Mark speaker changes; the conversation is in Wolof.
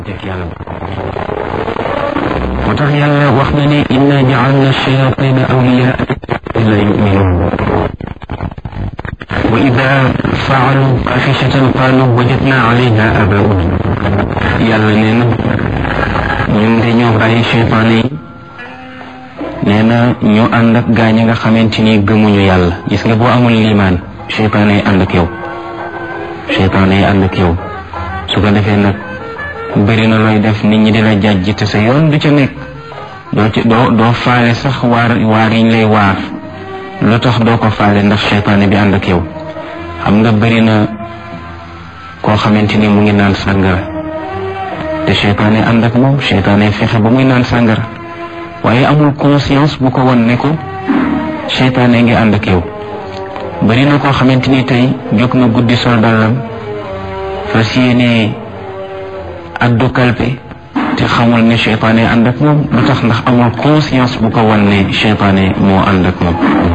Speaker 1: teg yàlla moo tax yàlla wax na ne inna jaalna shayatina awliyaa la yuminuun wa ida faalu faaxishatan qaalu wajadna alayha abauna yàlla nee na ñun dañoo bàyyi cheytaane yi nee na ñu ànd ak gaa ñi nga xamante ni gëmuñu yàlla gis nga boo amul liimaan cheytaane yi ànd ak yow cheytaane yi ànd ak yow su ko defee nag bëri na looy def nit ñi dina jàjj te sa yoon du ca nekk doo ci doo doo faale sax waar waar yiñ lay waar lu tax doo ko faale ndax cheytaane bi ànd ak yow xam nga bëri na koo xamante ni mu ngi naan sàngara te cheytaane ànd ak moom cheytaane fexe ba muy naan sàngara waaye amul conscience bu ko won ne ko cheytaane ngi ànd ak yow bëri na koo xamante ni tey jóg na guddi sol dàllam fas yéene addu kalpe te xamul ne cheytaane ànd ak moom lu tax ndax amul conscience bu ko wan ne cheytaane moo ànd ak moom